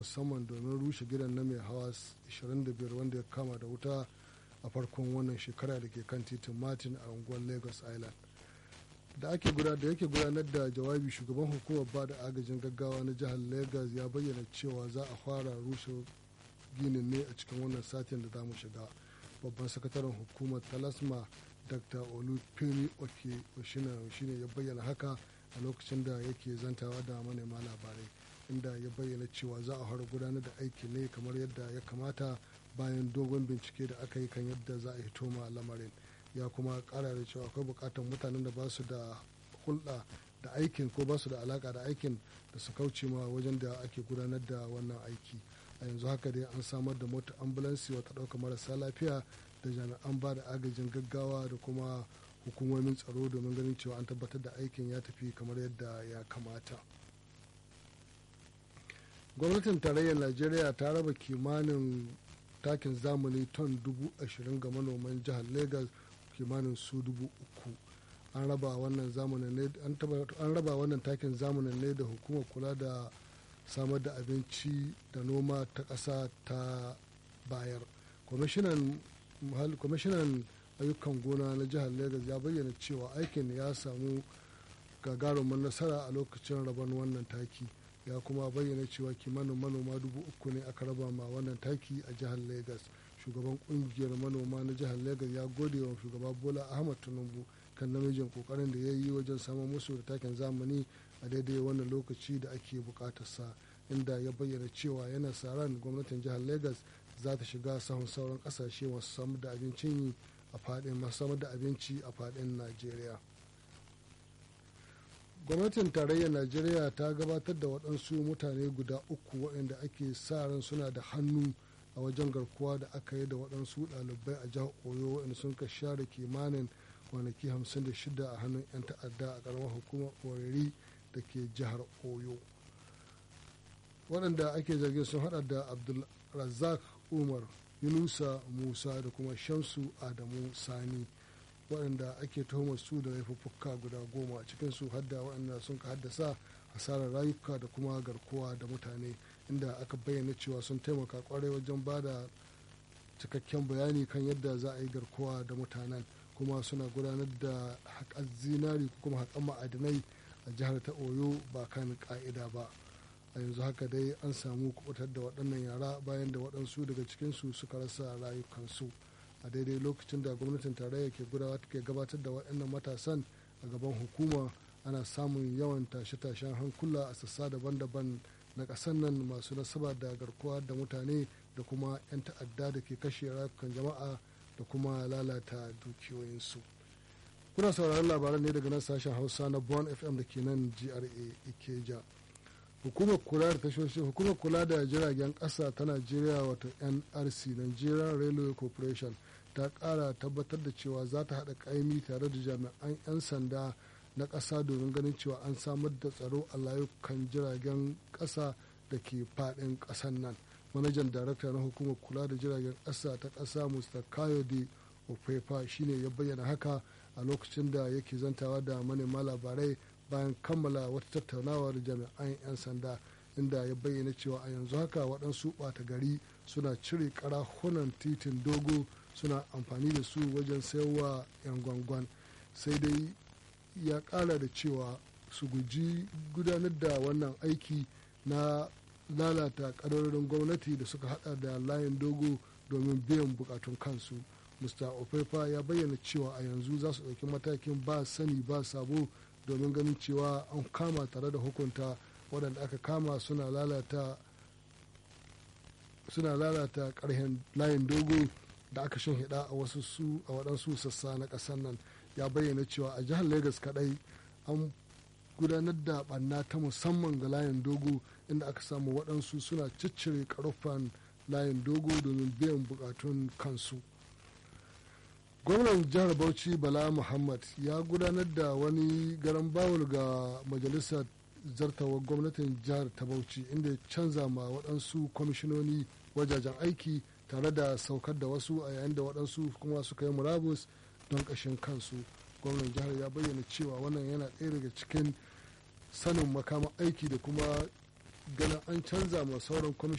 musamman domin rushe gidan na mai hawa 25 wanda ya kama da wuta a farkon wannan shekara da ke kan titin martin a unguwar lagos island da ake gudanar da yake gudanar da jawabi shugaban hukumar ba da agajin gaggawa na jihar lagos ya bayyana cewa za a fara rushe ginin ne a cikin wannan satin da za mu shiga babban sakataren hukumar talasma dr olufemi oke oshina shine ya bayyana haka a lokacin da yake zantawa da manema labarai inda ya bayyana cewa za a fara gudanar da aiki ne kamar yadda ya kamata bayan dogon bincike da aka yi kan yadda za a hito ma lamarin ya kuma kara da cewa akwai bukatar mutanen da ba su da hulɗa da aikin ko ba su da alaka da aikin da su kauce ma wajen da ake gudanar da wannan aiki a yanzu haka dai an samar da mota ambulansi wata ɗauka marasa lafiya da jami'an ba da agajin gaggawa da kuma hukumomin tsaro domin ganin cewa an tabbatar da aikin ya tafi kamar yadda ya kamata gwamnatin tarayyar najeriya ta raba kimanin takin zamani ton dubu ashirin ga manoman jihar lagos kimanin su dubu uku an raba wannan takin zamanin ne da hukumar kula da samar da abinci da noma ta ƙasa ta bayar kwamishinan ayyukan gona na jihar lagos ya bayyana cewa aikin ya samu gagarumin nasara a lokacin rabon wannan taki ya kuma bayyana cewa kimanin manoma dubu uku ne aka raba ma wannan taki a jihar lagos shugaban kungiyar manoma na jihar lagos ya gode wa shugaba bola ahmad tinubu kan namijin kokarin da ya yi wajen samun musu da takin zamani a daidai wannan lokaci da ake bukatarsa inda ya bayyana cewa yana sa ran gwamnatin jihar lagos za ta shiga sahun sauran kasashe masu samar da abincin a fadin masu samar da abinci a fadin najeriya gwamnatin tarayyar najeriya ta gabatar da waɗansu mutane guda uku waɗanda ake sa ran suna da hannu a wajen garkuwa da aka yi da waɗansu ɗalibai a jihar oyo waɗanda sun ka share kimanin kwanaki 56 a hannun 'yan ta'adda a ƙaramar hukumar oriri da ke jihar oyo waɗanda ake zargin sun hada da abdulrazak umar yunusa musa da kuma shamsu adamu sani waɗanda ake tuhumar su da laifuffuka guda goma a cikinsu hadda waɗanda sun ka haddasa hasarar rayuka da kuma garkuwa da mutane inda aka bayyana cewa sun taimaka kwarai wajen ba da cikakken bayani kan yadda za a yi garkuwa da mutanen kuma suna gudanar da haƙar zinari ko kuma haƙar ma'adinai a jihar ta oyo ba kan ƙa'ida ba a yanzu haka dai an samu kubutar da waɗannan yara bayan da waɗansu daga cikinsu suka rasa rayukansu a daidai lokacin da gwamnatin tarayya ke gudawa take gabatar da waɗannan matasan a gaban hukuma ana samun yawan tashe-tashen hankula a sassa daban-daban na ƙasar nan masu nasaba da garkuwa da mutane da kuma 'yan ta'adda da ke kashe rayukan jama'a da kuma lalata dukiyoyinsu kuna sauraron labaran ne daga nan sashen hausa na bon fm da ke nan gra ikeja hukumar kula da tashoshi hukumar kula da jiragen ƙasa ta najeriya wato nrc nigerian railway corporation ta ƙara tabbatar da cewa za ta haɗa ƙaimi tare da jami'an 'yan sanda na ƙasa domin ganin cewa an samar da tsaro a layukan jiragen ƙasa da ke faɗin ƙasar nan manajan darakta na hukumar kula da jiragen ƙasa ta ƙasa mr kayode ofefa shine ya bayyana haka a lokacin da yake zantawa da manema labarai bayan kammala wata tattaunawa da jami'an 'yan sanda inda ya bayyana cewa a yanzu haka waɗansu ɓata gari suna cire ƙarahunan titin dogo suna amfani da su wajen sayarwa 'yan gwangwan sai dai ya ƙara da cewa su guji gudanar da wannan aiki na lalata ƙadarorin gwamnati da suka hada da layin dogo domin biyan bukatun kansu mr ofefa ya bayyana cewa a yanzu za su ɗauki matakin ba sani ba sabo domin ganin cewa an kama tare da hukunta waɗanda aka kama suna lalata suna lalata ƙarhen layin dogo da aka shan hida a wasu su a waɗansu sassa na ƙasar nan ya bayyana cewa a jihar lagos kaɗai an gudanar da ɓanna ta musamman ga layin dogo inda aka samu waɗansu suna ciccire ƙarfan layin dogo domin biyan buƙatun kansu gwamnan jihar bauchi bala muhammad ya gudanar da wani garan bawul ga majalisar zartawar gwamnatin jihar ta bauchi inda ya canza ma waɗansu kwamishinoni wajajen aiki tare da saukar da wasu a yayin da waɗansu kuma suka yi murabus don ƙashin kansu gwamnan jihar ya bayyana cewa wannan yana ɗaya daga cikin sanin makaman aiki da kuma ganin an canza ma sauran